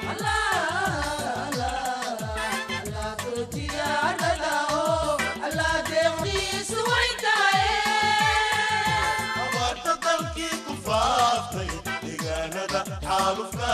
abaarta dalkii ku faaftay deegaanada xaalufka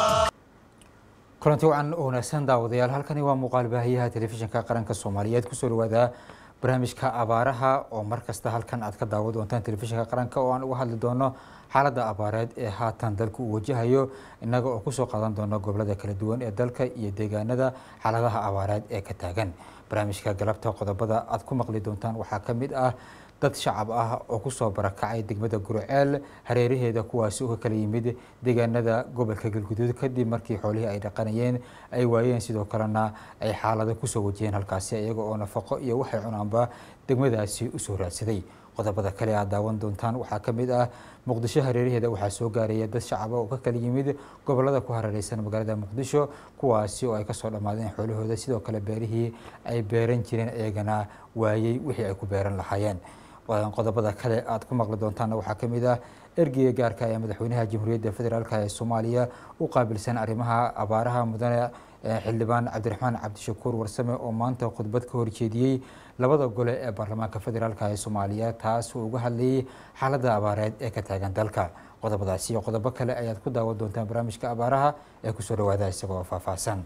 kulanti wacan oo wanaagsan daawadayaal halkani waa muuqaal baahiyaha telefishinka qaranka soomaaliyeed kusoo dhawaada barnaamijka abaaraha oo markasta halkan aad ka daawa doontaan telefishinka qaranka oo aan uga hadli doono xaaladda abaareed ee haatan dalka uu wajahayo innaga oo kusoo qaadan doono gobolada kala duwan ee dalka iyo deegaanada xaaladaha abaareed ee ka taagan barnaamijka galabta qodobada aad ku maqli doontaan waxaa ka mid ah dad shacab ah oo kusoo barakacay degmada gurceel hareeraheeda kuwaasi uga kala yimid deegaanada gobolka galguduud kadib markii xoolihii ay dhaqanayeen ay waayeen sidoo kalena ay xaalado kusoo wajiyeen halkaasi iyaga oo nafaqo iyo waxay cunaanba degmadaasi usoo raadsaday qodobada kale aad daawan doontaan waxaa ka mid ah muqdisho hareeraheeda waxaa soo gaaraya dad shacaba oo ka kala yimid gobolada ku hareereysan magaalada muqdisho kuwaasi oo ay kasoo dhammaadeen xoolahooda sidoo kale beerihii ay beeran jireen iyagana waayey wixii ay ku beeran lahaayeen qodobada kale aad ku maqli doontaanna waxaa ka mid ah ergeyga gaarka ee madaxweynaha jamhuuriyadda federaalk ee soomaaliya u qaabilsan arrimaha abaaraha mudane xildhibaan cabdiraxmaan cabdishakuur warsame oo maanta khudbad ka horjeediyey labada gole ee baarlamaanka federaalk ee soomaaliya taas uu uga hadlayay xaaladda abaareed ee ka taagan dalka qodobadaasi iyo qodobo kale ayaad ku daawan doontaan barnaamijka abaaraha ee kusoo dhawaada isagoo faahfaahsan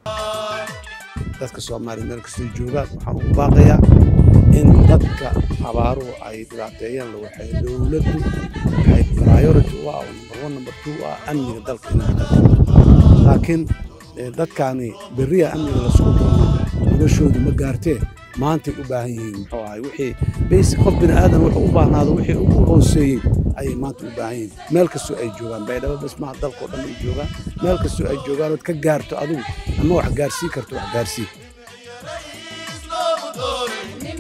dadka soomaaliya meel kastay joogaan waxaan ugu baaqayaa in dadka abaaruhu ay dhibaateeyaan la waxay dowladdu waxay priority u ah oo number one number two u ah amniga dalka inay hagaajiso laakiin dadkaani berriya amniga la sugu doono noloshoodu ma gaartee maantay u baahan yihiin muxuu ahay wixii basic qof bini aadan wuxuu u baahnaado wixii ugu hooseeyey ayay maanta u baahan yihiin meel kastoo ay joogaan baydhabo bas maaha dalkao dhan ay joogaan meel kastoo ay joogaan ood ka gaarto adigu ama wax gaarsii karto wax gaarsii loogu doorin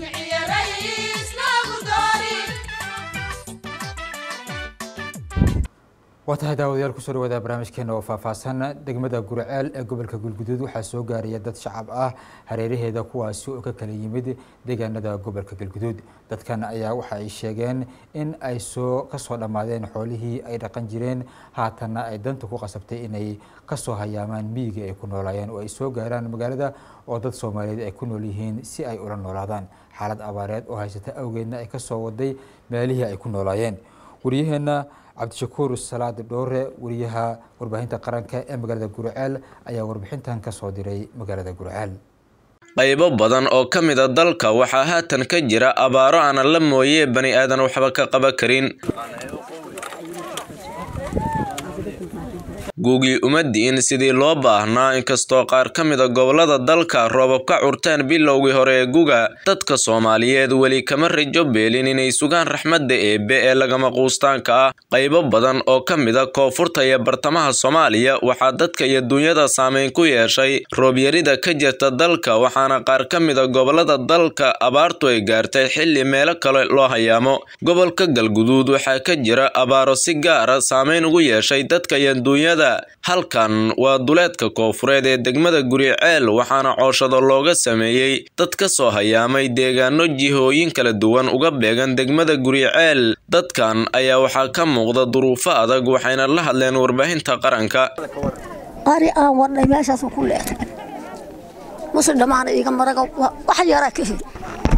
waa tahay daawadayaal kusoo dhawaada barnaamijkeena oo faahfaahsan degmada gurceel ee gobolka galguduud waxaa soo gaaraya dad shacab ah hareeraheeda kuwaasi oo ka kala yimid deegaanada gobolka galguduud dadkan ayaa waxa ay sheegeen in ay soo kasoo dhammaadeen xoolihii ay dhaqan jireen haatanna ay danta ku qasabtay inay kasoo hayaamaan miyiga ay ku noolaayeen oo ay soo gaaraan magaalada oo dad soomaaliyeed ay ku nool yihiin si ay ula noolaadaan xaalad abaareed oo haysata awgeedna ay kasoo waday meelihii ay ku noolaayeen waryaheena cabdishakuur salaad dhoore wariyaha warbaahinta qaranka ee magaalada gurceel ayaa warbixintan ka soo diray magaalada gurceel qaybo badan oo ka mid a dalka waxaa haatan ka jira abaaro aanan la mooyee bani aadan waxba ka qaba karin guugii uma di'in sidii loo baahnaa inkastoo qaar ka mida gobolada dalka roobab ka curteen bilowgii hore ee guga dadka soomaaliyeed weli kama rajo beelin inay sugaan raxmadda eebbe ee lagama quustaanka ah qaybo badan oo ka mida koonfurta iyo bartamaha soomaaliya waxaa dadka iyo dunyada saameyn ku yeeshay roobyarida ka jirta dalka waxaana qaar ka mida gobolada dalka abaartu ay gaartay xilli meelo kale loo hayaamo gobolka galguduud waxaa ka jira abaaro si gaara saameyn ugu yeeshay dadka iyo dunyada halkan waa duleedka koofureed ee degmada guriceel waxaana cooshado looga sameeyey dad ka soo hayaamay deegaano jihooyin kala duwan uga beegan degmada guriceel dadkan ayaa waxaa ka muuqda duruufo adag waxayna la hadleen warbaahinta qaranka ari aan wadhay meeshaasuu ku leexday muslim dhammaana iiga maraga wax yaraa ka heli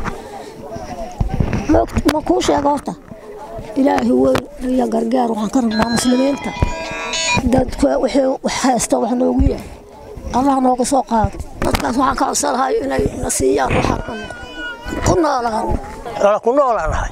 ma kuu sheega horta ilaahi weyn iyo gargaar waxaan ka rabnaa muslimiinta dadka wixii wax haysta wax noogu yahay allah nooga soo qaado dadkaas waxaan ka codsanahay inay na siiyaan waxaan ku noolaano wala ku noolaanahay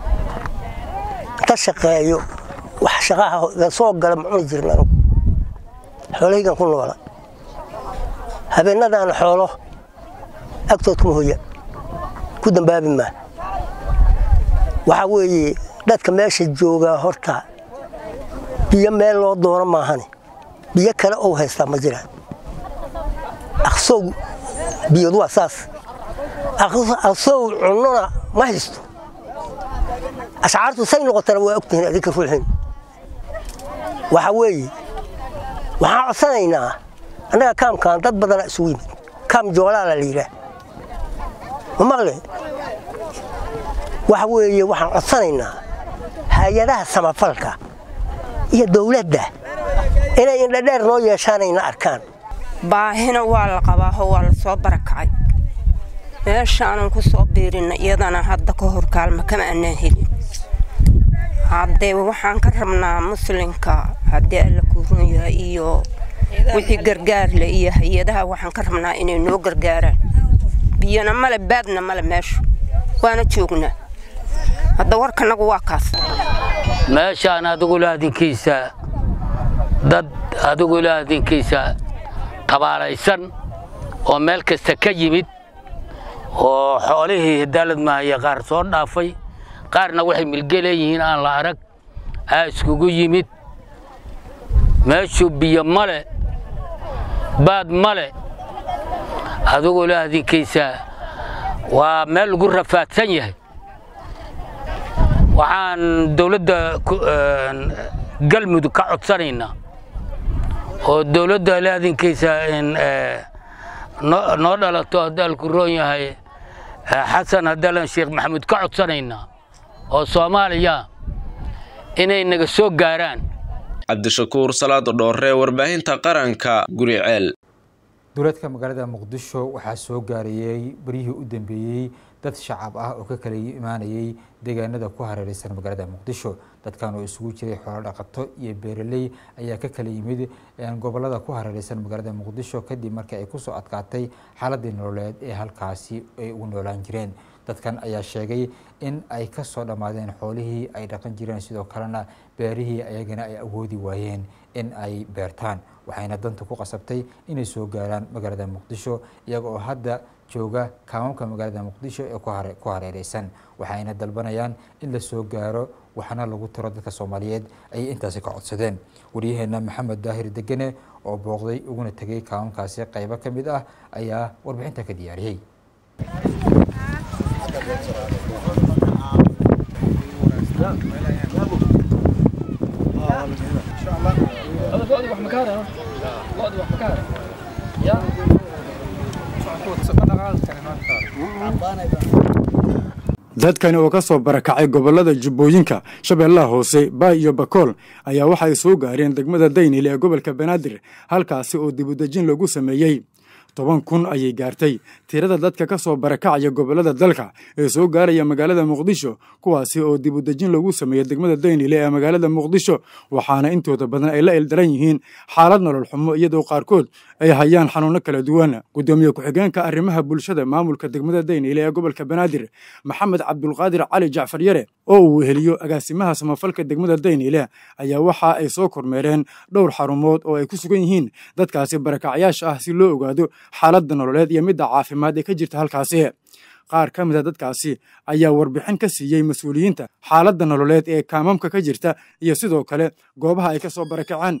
ka shaqeeyo wax shaqaha soo gala ma cuni jirin anugu xoolahaygan ku noola habeenadaan xoolo agtood kuma hoya ku dambaabi maa waxaa weeye dadka meesha joogaa horta biyo meel loo doono maahane biyo kale ou haystaa ma jiraan aqsow biyod waa saas aqsow cunnona ma haysto ashcaartu say noqotana waa ogtihiin adinka ruuxiin waxa weeye waxaan codsanaynaa annaga kaamkaan dad badana isugu yimid kaam joolaala la yidhaah ma maqle waxa weeye waxaan codsanaynaa hay-adaha samafalka iyo dowladda inay indhadheer noo yeeshaanayna arkaan baahina waa la qabaaho waa la soo barakacay meeshaanan ku soo biirina iyadana hadda ka hor kaalma kama anaan helin haddee waxaan ka rabnaa muslinka haddii alla kuurun yahay iyo wixii gargaarle iyo hay-adaha waxaan ka rabnaa inay noo gargaaraan biyana male baadna male meeshu waana joognaa hadda warkanagu waa kaas meeshaan adigu laadinkiisa dad adigu laadinkiisa tabaalaysan oo meel kasta ka yimid oo xoolihii hadaalad mahaya qaar soo dhaafay qaarna waxay milge leeyihiin aan la arag aa iskugu yimid meeshuu biyo male baad male adigu laadinkiisa waa meel lagu rafaadsan yahay waxaan dowladda galmudug ka codsanaynaa oo dowladda laadinkiisa noo dhalato haddaalku roon yahay xasan hadaalan sheekh maxamuud ka codsanaynaa oo soomaaliya inay naga soo gaaraan cabdishakuur salaado dhoorre warbaahinta qaranka guriceel dowladka magaalada muqdisho waxaa soo gaarayey beryihii u dambeeyey dad shacab ah oo ka kala imaanayay deegaanada ku hareereysan magaalada muqdisho dadkan oo isugu jiray xoolo dhaqato iyo beeraley ayaa ka kala yimid gobolada ku hareereysan magaalada muqdisho kadib markii ay kusoo adkaatay xaaladii nololeed ee halkaasi ay ugu noolaan jireen dadkan ayaa sheegay in ay ka soo dhammaadeen xoolihii ay dhaqan jireen sidoo kalena beerihii ayagana ay awoodi waayeen in ay beertaan waxayna danta ku qasabtay inay soo gaaraan magaalada muqdisho iyaga oo hadda jooga kaamamka magaalada muqdisho ee ku hareereysan waxayna dalbanayaan in la soo gaaro waxna lagu tiro dadka soomaaliyeed ayay intaasi ka codsadeen waryaheena maxamed daahir degene oo booqday uguna tegay kaamamkaasi qaybo ka mid ah ayaa warbixinta ka diyaariyey dadkani oo ka soo barakacay gobollada jubbooyinka shabeellaha hoose baay iyo bakool ayaa waxa ay soo gaareen degmada daynil ee gobolka banaadir halkaasi oo dibudejin lagu sameeyey toban kun ayay gaartay tirada dadka ka soo barakacaya gobollada dalka ee soo gaaraya magaalada muqdisho kuwaasi oo dibudejin lagu sameeyey degmada daynile ee magaalada muqdisho waxaana intooda badan ay la ildaran yihiin xaalad nolol xumo iyadoo qaarkood ay hayaan xanuuno kala duwan gudoomiye ku-xigeenka arrimaha bulshada maamulka degmada daynile ee gobolka banaadir maxamed cabdulqaadir cali jacfar yare oo uu weheliyo agaasimaha samafalka degmada daynile ayaa waxa ay soo kormeereen dhowr xarumood oo ay ku sugan yihiin dadkaasi barakacyaasha ah si loo ogaado xaaladda nololeed iyo midda caafimaad ee ka jirta halkaasi qaar ka mid a dadkaasi ayaa warbixin ka siiyey mas-uuliyiinta xaaladda nololeed ee kaamamka ka jirta iyo sidoo kale goobaha ay ka soo barakaceen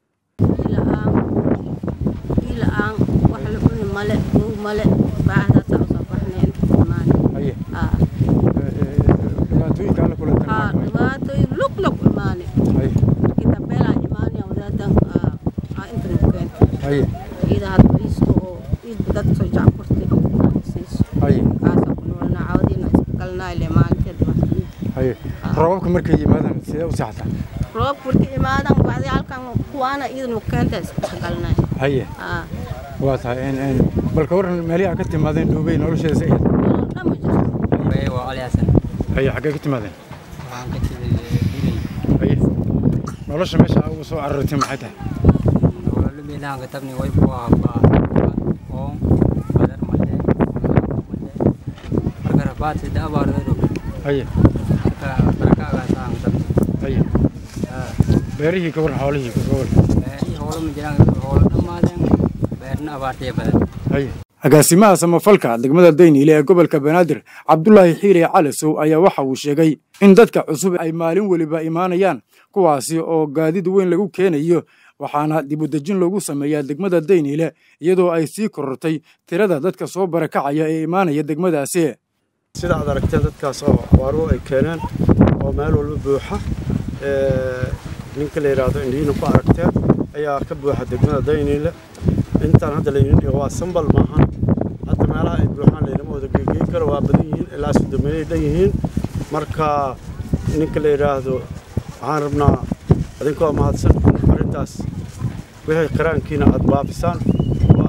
roobabka markay yimaadaan sidee u seexataa roobka markay imaadaan bacdi halkan kuwaana iidanu keenta isdhexgalnay haye waa tahay bal ka waran meelihi aad ka timaadeen dhuubey nolosheeda sa haye xaggee ka timaadeen haye nolosha meesha ugu soo carartay maxay tahay nololumidaan tabni way ku ahaa oon badar male marka rabaad sida abaardo haye haye beerihii ka waran xoolihii ka waran agaasimaha samafalka degmada dayniile ee gobolka banaadir cabdulaahi xiire calasow ayaa waxa uu sheegay in dadka cusub ay maalin weliba imaanayaan kuwaasi oo gaadid weyn lagu keenayo waxaana dibudejin loogu sameeyaa degmada dayniile iyadoo ay sii korortay tirada dadka soo barakacaya ee imaanaya degmadaasi sida aad aragteen dadkaas oo abaaruhu ay keeneen oo meel walba buuxa ninka la yidhaahdo indhihiina ku aragteen ayaa ka buuxa degmada dayniile intaan hadda laydin dhigo waa sambal maahan hadda meelaha ay buuxaan laynama wada geegeyn karo waa badan yihiin ilaa sodomeeyay dhan yihiin marka ninka la yidhaahdo waxaan rabnaa idinkoo mahadsan in arrintaas wixii qiraankiina aad baafisaan oo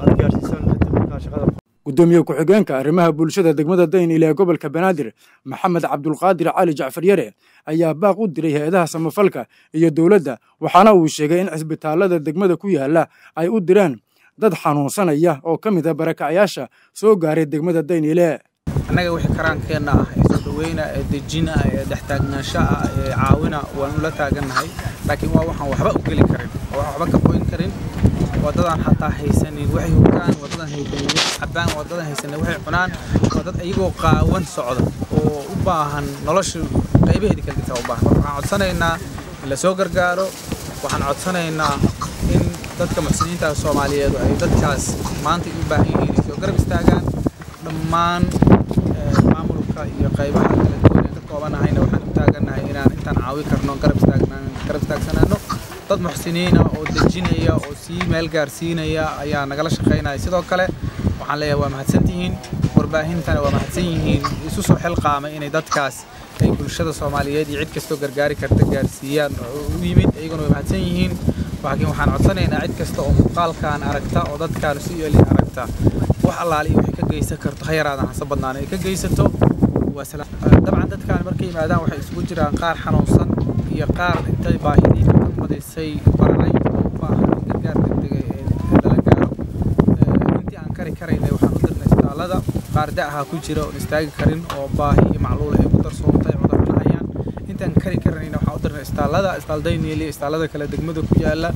inaan shaqada gudoomiye ku-xigeenka arrimaha bulshada degmada daynile ee gobolka banaadir maxamed cabdulqaadir cali jacfar yare ayaa baaq u diray hay-adaha samafalka iyo dowladda waxaana uu sheegay in cisbitaalada degmada ku yaala ay u direen dad xanuunsanaya oo ka mid a barakacayaasha soo gaaray degmada daynile annaga wixii karaankeenna ah ee soo dhaweyna ee dejina ee dhextaagnaansho ah ee caawina waanu la taagannahay laakiin waa waxaan waxba u geli karin oo waxaan waxba ka qoyn karin waddadan xataa haysanin waxay hoggaan waddadan haysanin waxay cabbaan waddadan haysanin waxay cunaan waa dad iyagoo qaawan socda oo u baahan nolosha qaybaheedii kala jirta u baahan marka waxaan codsanaynaa in la soo gargaaro waxaan codsanaynaa in dadka muxsiniinta soomaaliyeed ay dadkaas maanta u baahan yihiin ay soo garab istaagaan dhammaan maamulka iyo qaybaha kala duwan ee ka koobanahayna waxaan u taagannahay inaan intaan caawi karno garab istaagnaan garab istaagsanaano dad muxsiniina oo dejinaya oo sii meel gaarsiinaya ayaa nagala shaqaynaya sidoo kale waxaan leeyahay waa mahadsantihiin warbaahintana waa mahadsan yihiin isu soo xilqaamay inay dadkaas ay bulshada soomaaliyeed iyo cid kastoo gargaari karta gaarsiiyaan oo u yimid iyaguna way mahadsan yihiin laakiin waxaan codsanaynaa cid kasta oo muuqaalkan aragta oo dadkaan si eli aragta wax allaali iyo waxay ka geysan karto ha yaraadan hase badnaan ay ka geysato dabcan dadkaan markay yimaadaan waxay isugu jiraan qaar xanuunsan iyo qaar intay baahidii ka madisay baranay oo u baahan in gargaar degdega ee lala gaaro intii aan kari karaynay waxaan u dirnay isbitaallada qaar da'aha ku jira oon istaagi karin oo baahi iyo macluula ay ku darsoontay cudurrana hayaan intaan kari karanayna waxaan u dirnay isbitaallada isbitaal dayniili isbitaallada kale degmada ku yaala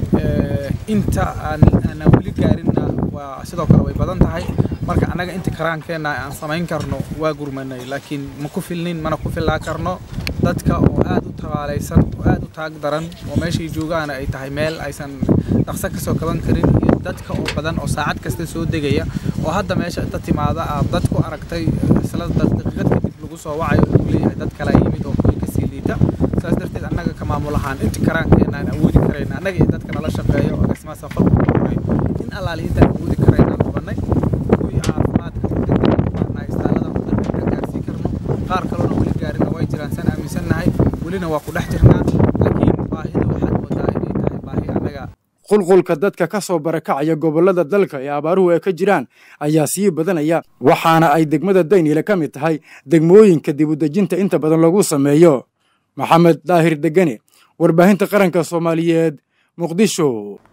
inta aan aanan weli gaarinna waa sidoo kale way badan tahay marka annaga inta karaankeenna aan samayn karno waa gurmanay laakiin ma ku filnin mana ku filaa karno dadka oo aad u tabaalaysan oo aad u taag daran oo meeshay joogaana ay tahay meel aysan dhaqso ka soo kaban karin iyo dadka oo badan oo saacad kasta soo degaya oo hadda meesha inta timaada aad dad ku aragtay isla daqiiqad kadib lagu soo wacayo lagu leeyahay dad kala yimid oo kuwii kasii liita saas darteed annaga ka maamul ahaan inta karaankeenna aan awoodi karayna annaga iyo dadka nala shaqeeyo oo agaasimaha safalku kuray in allaali intaan awoodi karayna aan qabanay kuwii caafimaadka u degdega istaalada u degdega gaarsiin karno qaar kalena weli gaarina way jiraan san aaminsannahay welina waa ku dhex jirnaa laakiin baahida waxaad moodaa inay tahay baahi annaga qulqulka dadka ka soo barakacaya gobollada dalka ee abaaruhu ay ka jiraan ayaa sii badanaya waxaana ay degmada daynile ka mid tahay degmooyinka dibudejinta inta badan lagu sameeyo maxamed daahir degane warbaahinta qaranka soomaaliyeed muqdisho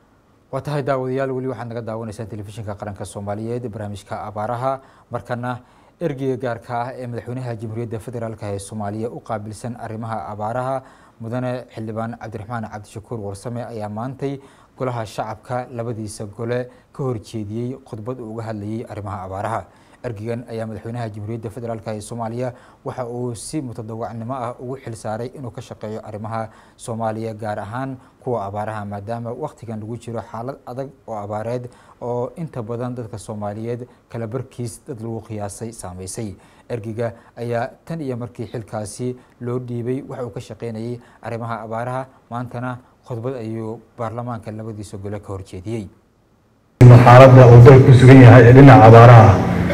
waa tahay daawadayaal weli waxaad naga daawanaysaan telefishinka qaranka soomaaliyeed barnaamijka abaaraha markana ergeyga gaarka ah ee madaxweynaha jamhuuriyadda federaalk ee soomaaliya u qaabilsan arrimaha abaaraha mudane xildhibaan cabdiraxmaan cabdishakuur warsame ayaa maantay golaha shacabka labadiisa gole ka horjeediyey khudbad uu uga hadlayay arrimaha abaaraha ergegan ayaa madaxweynaha jamhuuriyadda federaalk ee soomaaliya waxa uu si mutadawacnimo ah ugu xil saaray inuu ka shaqeeyo arrimaha soomaaliya gaar ahaan kuwa abaaraha maadaama wakhtigan lagu jiro xaalad adag oo abaareed oo inta badan dadka soomaaliyeed kala barkiis dad lagu qiyaasay saameysay ergeyga ayaa tan iyo markii xilkaasi loo dhiibay waxa uu ka shaqeynayay arrimaha abaaraha maantana khudbad ayuu baarlamaanka labadiisa gole ka horjeediyey xaaladda uu dalka ku sugan yahay ee dhinaca abaaraha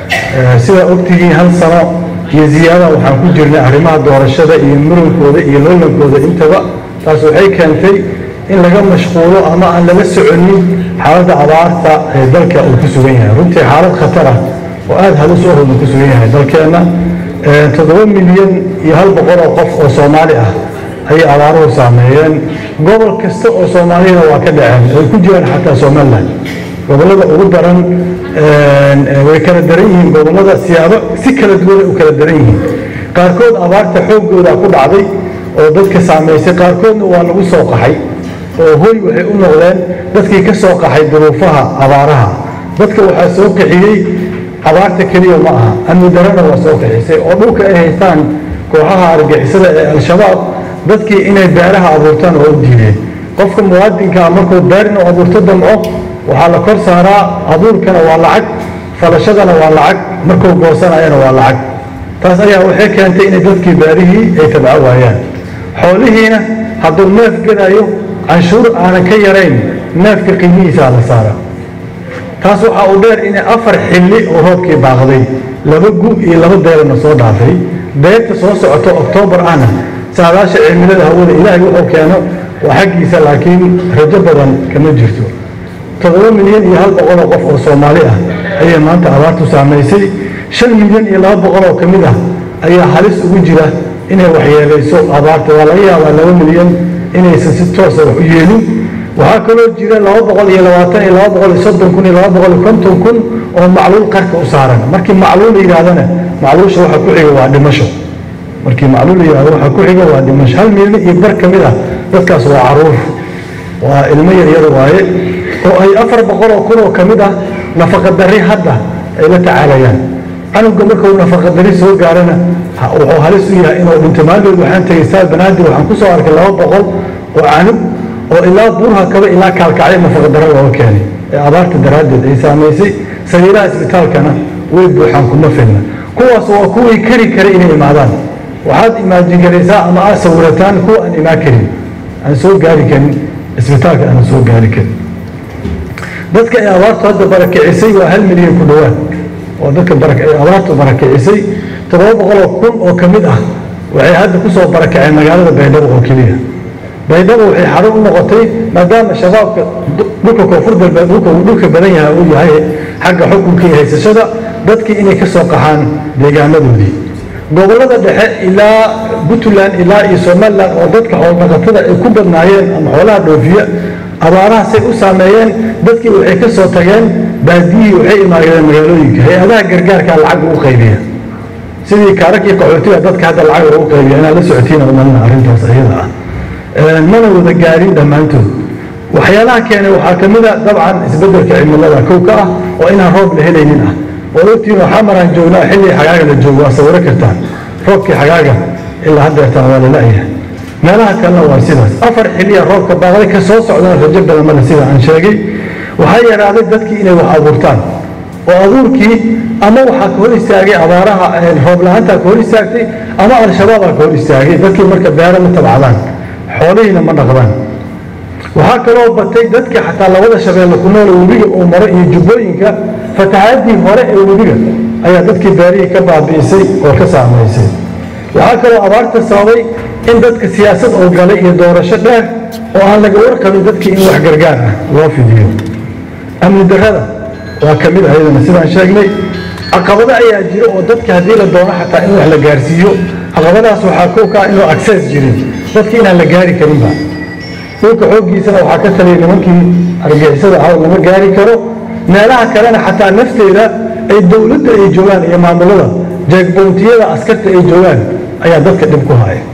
ah sidaa ogtihiin hal sano iyo ziyaada waxaan ku jirnay arrimaha doorashada iyo murunkooda iyo loolankooda intaba taas waxay keentay in laga mashquulo ama aan lala soconin xaaladda abaarta ee dalka uu ku sugan yahay runtii xaalad khatar ah oo aada halis u ahuu ku sugan yahay dalkeenna toddoba milyan iyo hal boqol oo qof oo soomaali ah ayay abaaruhu saameeyeen gobol kasta oo soomaaliyana waa ka dhaceen ay ku jiraan xataa somaliland gobollada ugu daran way kala daran yihiin gobollada siyaabo si kala duwanay u kala daran yihiin qaarkood abaarta xooggooda ku dhacday oo dadka saamaysay qaarkoodna waa lagu soo qaxay oo hoy waxay u noqdeen dadkii ka soo qaxay duruufaha abaaraha dadka waxaa soo qixiyey abaarta keliya ma aha amni darana waa soo qixisay oo dhulka ay haystaan kooxaha argixisada ee al-shabaab dadkii inay beeraha abuurtaan oo u diideen qofka muwaadinka markuu beer inuu abuurto damco waxaa la kor saaraa abuurkana waa lacag falashadana waa lacag markuu goosanayana waa lacag taas ayaa waxay keentay inay dadkii beerihii ay tabco waayaan xoolihiina hadduu neef gadayo canshuur aanan ka yarayn neefka qiimihiisaa la saara taas waxaa uu dheer inay afar xilli oo roobkii baaqday laba gu iyo laba deerana soo dhaafay deerta soo socoto oktoobar ahna saadaasha cimilada hawada ilaahay wuxuu keeno waa xaggiisa laakiin rajo badan kama jirto toddoba milyan iyo hal boqol oo qof oo soomaali ah ayay maanta abaartu saamaysay shan milyan iyo laba boqol oo ka mid ah ayaa halis ugu jira inay waxyeelayso abaarta waa laga yaabaa laba milyan inaysan si toosa wax u yeelin waxaa kaloo jira laba boqol iyo labaatan iyo laba boqol iyo soddon kun iyo laba boqol iyo konton kun oo macluul qarka u saaran markii macluul la yidhahdana macluusha waxa ku xiga waa dhimasho markii macluul la yidhahdo waxa ku xiga waa dhimasho hal milyan iyo bar ka mid ah dadkaas waa caruur waa ilmo yaryar waaye oo ay afar boqol oo kun oo ka mid ah nafaqa darri hadda ay la tacaalayaan canuga markuu nafaqa darri soo gaarana wuxuu halis u yahay inuu dhinto maaldood waxaan tegay staad banaadir waxaan ku soo arkay laba boqol oo canug oo ilaa buurha kaba ilaa kaalkacyo nafaqa darro looga keenay ee abaarta daraaddeed ay saamaysay sariiraha isbitaalkana way buuxaan kuma filna kuwaas waa kuwii kari kara inay imaadaan waxaad imaajin garaysaa ama aad sawirataan kuwa aan imaan karin aan soo gaari karin isbitaalka aan soo gaari karin dadka ay abaartu hadda barakicisay waa hal milyan ku dhowaad oo dadka ay abaartu barakicisay toddoba boqoloo kun oo ka mid ah waxay hadda ku soo barakaceen magaalada baydhabo oo keliya baydhabo waxay xarun u noqotay maadaama shabaabka dhulka koonfur galbeed dhulka uu dhulka badan yahay uu yahay xagga xukunka iyo haysashada dadkii inay ka soo qaxaan deegaanadoodii gobollada dhexe ilaa puntland ilaa iyo somaliland oo dadka xoolnaqatada ay ku badnaayeen ama xoolaha dhoofiya abaarahaasay u saameeyeen dadkii waxay ka soo tageen baadiyihii waxay imaadeen magaalooyinka hay-adaha gargaarkaa lacag ugu qaybiya sidii kaarakii qaxootiga dadka hadda lacag ugu qaybiya inaad la socotiina umalina arrintaas iyada ah mana wada gaarin dhammaantood waxyaalaha keenay waxaa ka mid a dabcan isbeddelka cimilada kow ka ah oo inaan roob la helaynin ah oo ogtiin waxaa maraan joognaa xilligii xagaaga la joogo waa sawiro kartaan roobkii xagaaga ilaa haddeertaan waa la la'yahay meelaha kalena waa sidaas afar xilliya roobka baaqday ka soo socdana rajo badan male sida aan sheegay waxaa yaraaday dadkii inay wax abuurtaan oo abuurkii ama waxaa ka hor istaagay abaaraha roob la-aantaa ka hor istaagtay ama al-shabaabaa ka hor istaagay dadkii marka beero ma tabcadaan xoolihiina ma dhaqdaan waxaa kaloo batay dadka xataa labada shabeelle ku nool webiga uu maro iyo jubbooyinka fatahaadii hore ee webiga ayaa dadkii beerihii ka baabi'isay oo ka saamaysay waxaa kaloo abaarta sababay in dadka siyaasad oo galay iyo doorasho dheer oo aan laga warqabin dadkii in wax gargaar ah loo fidiyo amni darrada waa ka mid ayadana sidaan sheegnay caqabado ayaa jira oo dadka haddii la doono xataa in wax la gaarsiiyo caqabadahaas waxaa kow ka ah inuu access jirin dadki inaan la gaari karinba dhulka xooggiisana waxaa ka taliyay nimankii argixisada ah lama gaari karo meelaha kalena xataa nafteeda ay dowladda ay joogaan iyo maamulada jeegboontiyada askarta ay joogaan ayaa dadka dhib ku haya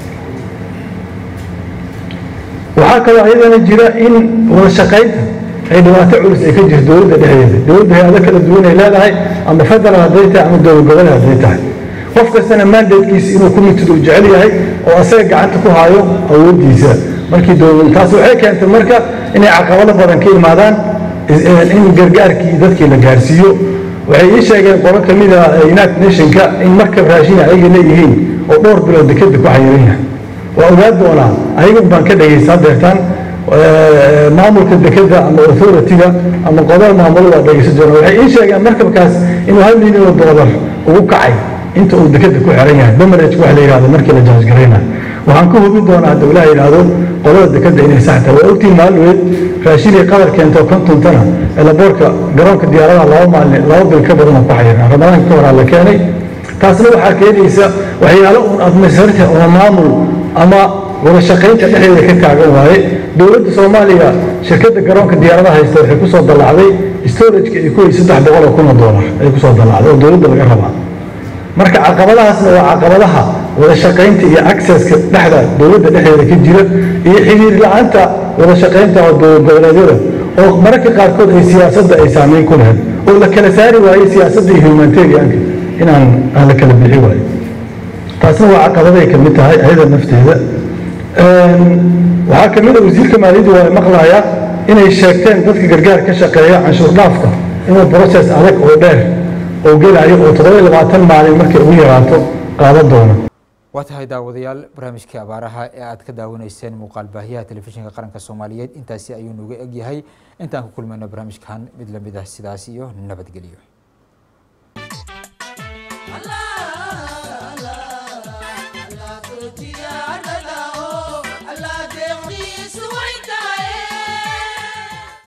waxaa kaloo ayadana jira in wada shaqaynta ay dhibaato culus ay ka jirto dowladda dhexdeeda dowladda hay-ado kala duwan ay leedahay ama federal hadday tahay ama dowlad gobol hadday tahay qof kastana mandatekiisa inuu ku mitid uu jecel yahay oo asaga gacanta ku haayo awooddiisa markii dowlad taas waxay keentay marka inay caqabado badan ka imaadaan in gargaarkii dadkii la gaarsiiyo waxay ii sheegeen qolo ka mid a united nationka in markab raashin ayaga leeyihiin oo dhowr bilood dekeda ku xayiran yahay waa ogaa doonaa ayaga baan ka dhagaysta hadeertaan maamulka dekeda ama authority-ga ama qodol maamulo waa dhagaysan doona waxay ii sheegeen markabkaas inuu hal milyan oo doolar ugu kacay inta uu dekeda ku xiran yahay damarage wax la yidhahdo markii la jaasgarayna waxaan ka hubin doonaa hadda ilaah yidhaahdo qolada dekeda inay sax tahay waa ogtiin maalweed raashinay qadar keento konton tana elaboorka garoonka diyaaradaha laba maalin laba bil ka badan oo ku xayiran ramadaanka ka horaa la keenay taasna waxaa keenaysa waxyaalo uun administrative ama maamul ama wada shaqaynta dhexdeeda ka taagan waaye dowladda soomaaliya shirkadda garoonka diyaaradaha haysta waxay kusoo dallacday storageka ay ku hay saddex boqol oo kun oo doolar ay kusoo dallacday oo dowladda laga rabaa marka caqabadahaasna waa caqabadaha wada shaqaynta iyo accesska dhexda dowladda dhexdeeda ka jira iyo xiriir la-aanta wada shaqaynta oo dowlad goboleedyada oo mararka qaarkood ay siyaasadda ay saameyn ku lahayd oo la kala saari waayo siyaasadda iyo humanitarianka inaan aan la kala bixi waayo taasna waa caqabaday ka mid tahay ayada nafteeda waxaa ka mid a wasiirka maaliyaddu waa maqlayaa inay sheegteen dadka gargaar ka shaqeeya canshuur dhaafka inuu process adag oo dheer oo gelayo oo toddoba labaatan maalin markay ugu yaraato qaadan doona waa tahay daawadayaal barnaamijkii abaaraha ee aad ka daawanayseen muuqaal baahiyaha telefishinka qaranka soomaaliyeed intaasi ayuu nooga egyahay intaan ku kulmayno barnaamijkan mid lamid ah sidaas iyo nabadgelyo